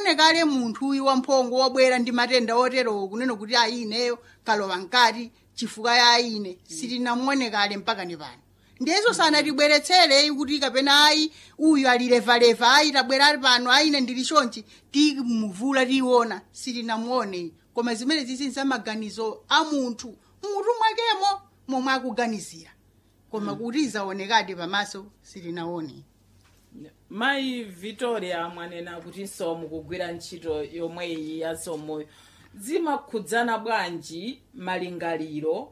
sitinamuone kale munthu uyu wamphongo wabwera ndi matenda oterowo kunena kuti ayi ineyo kalowa mkati chifukwa ya ine sitinamuone kale mpaka ni pano ndiyeso sanatibweretsere kuti kapena ayi uyu alilevaleva ayi tabwera ali pano ayi ine ndili chonchi timuvula tiona sitinamuone koma zimene zizi zamaganizo a munthu mutu mwakemo momwe akuganizira koma kuti zaonekadi pamaso sitinaone mayi victoria mwanena kutinso mukugwira ntchito yomweyi ya somoyo zimakhudzana bwanji malingaliro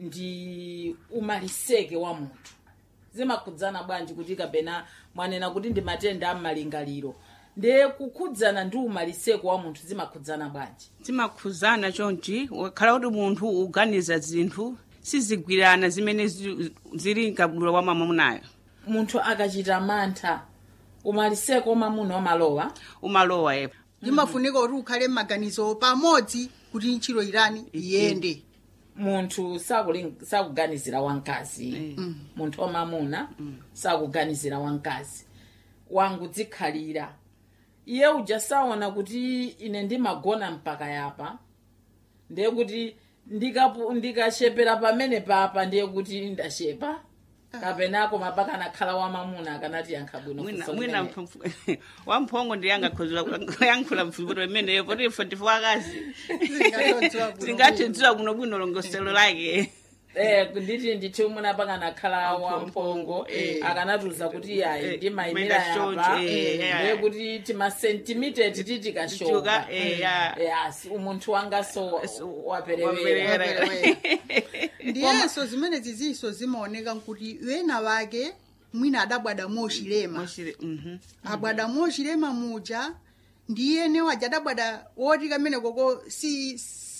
ndi umaliseke wa munthu zimakhudzana bwanji kuti kapena mwanena kuti ndi matenda ammalingaliro ndiye kukhudzana ndi umaliseko wa munthu zimakhudzana bwanji zimakhudzana chonchi wakhala kuti munthu uganiza zinthu sizigwirana zimene zi- zili mkabudula wa mwamunayo munthu akachita mantha umaliseko wamamuna wamalowa umalowa yepo limafunika kuti ukhale m'maganizo pamodzi kuti ntchito irani iyende munthu sakuling- sakuganizira wamkazi munthu wamamuna sakuganizira wamkazi wangu dzikhalira iye uja saona kuti ine ndimagona mpaka yapa ndiye kuti ndikapu- ndikachepera pamene papa ndiye kuti ndashepa kapenako mapaka anakhala wamamuna akanati yankha bwino mwina funso mwina limene. mphamvu- wamphongo ndi yangayankhula mfumbiro imeneyo poti ife ndife akazi Tingatodziwa bwino tingathidziwa bwinobwino longoselo lake Eh, nditi ndithu umuna paka anakhala Wamphongo, wamphongo eh. akanatiuza kuti yayi Eh, ndimayimira maida yapa chonchi, eh, ndiye yeah. kuti timasentimiteti titikashoka Tichuka, eh, yeah. yes umunthu wangaso So, waperewera waperewera. ndiyenso zimene zizinso zimaoneka nkuti wena wake mwina adabwada mochilema Mochile- mhm. abwada mochilema muja ndiyene waja adabwada woti kamene koko si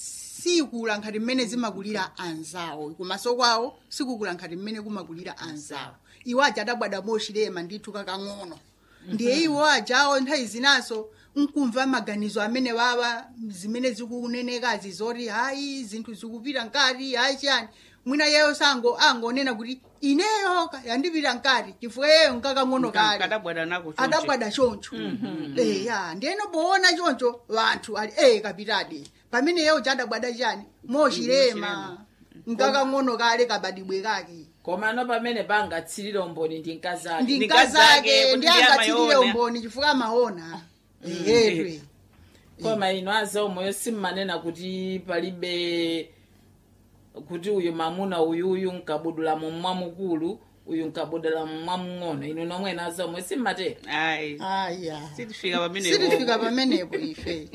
sikula nkhati mmene zimakulira anzawo kumaso kwawo sikukula nkhati mmene kumakulira anzawo iwo aja adabwada mochilema ndithu kakang'ono ndiye iwo ajawo nthawi zinaso nkumva maganizo amene wawa zimene zikunenekazi zoti hayi zinthu zikupita nkati hayi chiyani mwina yeyo sango angonena kuti ineyo ka- yandipita nkati chifukwa yeyo nkakang'ono kale kadabwada nako chonchi. adabwada choncho eya ndiyeno poona choncho vanthu ali e kapitadi pamene yeyo chadabwada chani mochilema nkakang'ono kale kabadibwe kake komano pamene pangatsirire umboni ndi mkazake ndi Ndi nkazake nkazake, ndi kuti angatsirire amaona. umboni chifukwa amaona eyetwe koma ino azaomoyo simmanena kuti palibe kuti uyu mamuna uyuyu nkabudula mumwamukulu uyu nkabudula mumwamung'ono inu nomwena azaomoyo simmatera ayi aya sitifika pamene sitifika pamenepo ife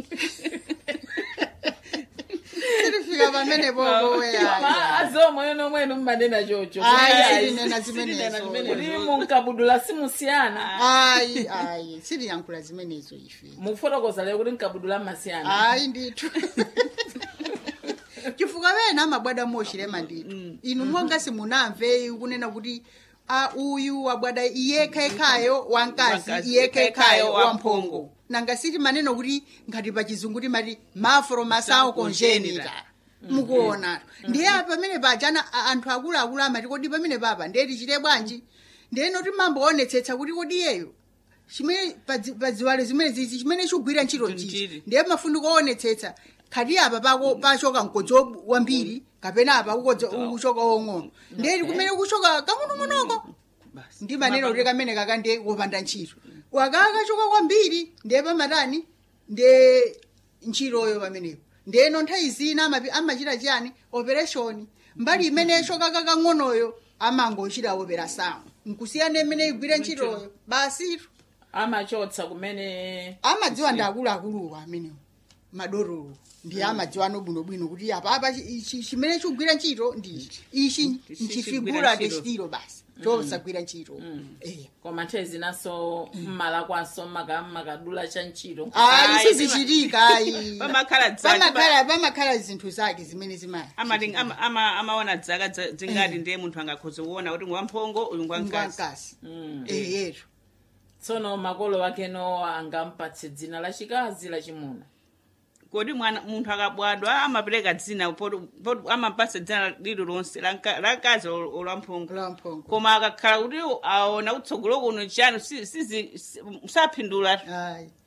sitifika pamenepo koweya koma azaomoyo nomwenu mmanena chocho Ayi, sitinena zimenezo. kuti munkabudula simusiyana ayi ayi sitiyankhula zimenezo ife mukufotokoza lero kuti nkabudula mmasiyana hayi ndithu chifukwa wena amabwada mochilema ndithu inu monga simunamve kunena kuti a uyu wabwada iyekhayekhayo wamkazi Wamkazi, iyekhayekhayo wamphongo. wamphongo nanga siti maneno kuti ngati pa chizungu timati mafromasawo congenita mukuonatu ndiye pamene pajana a- anthu akuluakulu amati kodi pamene papa ndiye tichite bwanji ndiyeno timamboonetsetsa kuti kodi iyeyo chimene padzi- padziwalo zimene zizi chimene chigwira ntchito Ntchito. nchiti ndiye mafunika oonetsetsa khati apa pako pachoka mkodzo wambiri kapena apa kukodza ukuchoka wong'ono ndiye kumene kuchoka kang'onong'onoko Basi. ndi maneno kuti kamene kaka ndiye wopanda ntchito wakakachoka kwambiri ndiye pamatani ndiye ntchitoyo pamenepo ndiyeno nthawi zina amapi- amachita chiyani operation mbali imeneyo kaka kang'onoyo amangochita operation nkusiyana imene igwire ntchitoyo basitu amachotsa kumene amadziwa ndi akuluakuluwo amenewo madorolo ndi amadziwa ano bwinobwino kuti apapa chi- chi- chimene chigwira ntchito ndi ichi ichi Ichi nchifigura chigwira ntchito. chitiro basi chosagwira ntchito eya koma nthawi zinaso mmala kwanso mmaka- mmakadula cha ntchito ayi Ayi, sizichitika ayi Pamakhala dzaki, pamakhala pamakhala zinthu zake zimene zimaya Amati- ama- ama- amaona dzaka dza- zingati ndiye munthu angakhoza kuona kuti ngwamphongo uyu ngwamkazi ngwankasi eyetu tsono makolo wakeno angampatse dzina lachikazi lachimuna kodi mwana munthu akabadwa amapereka dzina poti poti amapasa dzina lililonse la nka- la mkazi olwamphongo lamphongo koma akakhala kuti aona kutsogolo kuno chiyani si- sizi- si- saphindula ayi